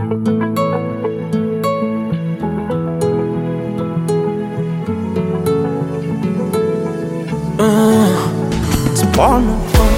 Porno.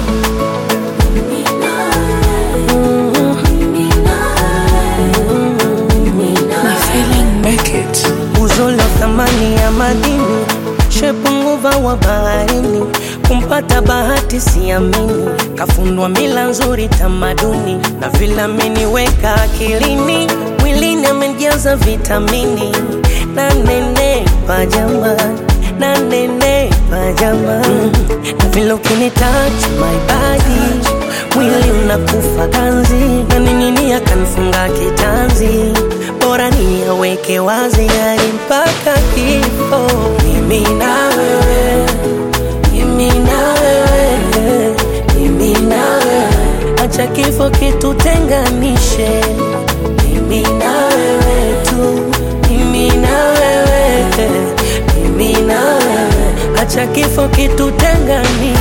Uzuri wa thamani ya madini, shepu nguva wa baharini, kumpata bahati siamini, kafundwa mila nzuri tamaduni, na vile ameniweka akilini, mwilini amejaza vitamini, na nenepa jamani, na nenepa jamani, na vile ukinitouch my body mwili unakufa ganzi na ning'inia kanifunga kitanzi, bora niyaweke wazi hadi mpaka kifo. Mimi na wewe, mimi na wewe, mimi na wewe, acha kifo kitutenganishe. Mimi na wewe tu, mimi na wewe, mimi na wewe, acha kifo kitutenganishe.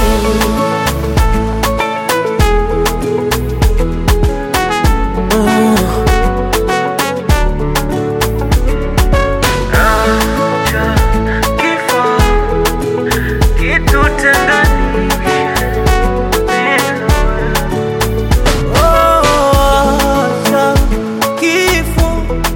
Acha kifo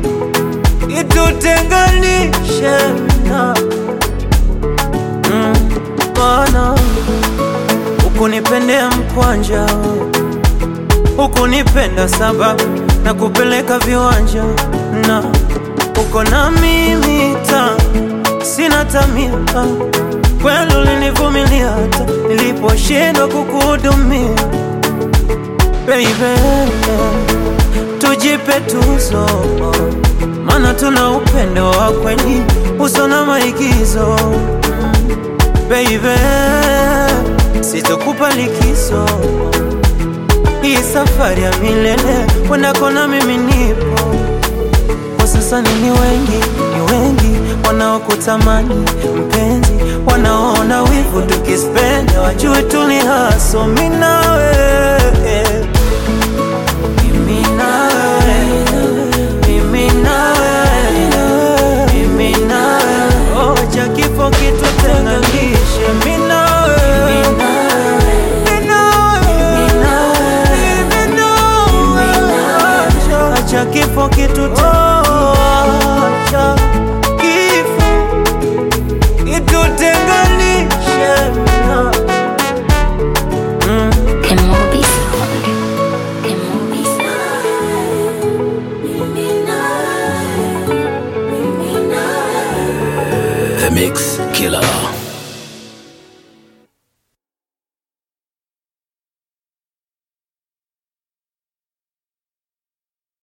kitutenganishe na Mm, Bwana ukunipendea mkwanja ukunipenda sababu na kupeleka viwanja na uko na mimi ta sina tamia kweli ulinivumilia hata niliposhindwa kukuhudumia baby, tujipe tuzo, maana tuna upendo wa kweli uso na maigizo. Baby, sitokupa likizo, hii safari ya milele wendako na mimi nipo. Kwa sasa ni ni wengi, ni wengi wanaokutamani mpenzi, wanaona wivu tukispenda, wajue tuli haso mimi na wewe mimi na wewe, mimi na wewe, mimi na wewe. Oh, acha kifo kitutenganishe, mimi na wewe, mimi na wewe, mimi na wewe. Acha- acha kifo kitutenganishe, acha kifo kitutenganishe na Emobi Sound. Emobi Sound. The Mix Killer.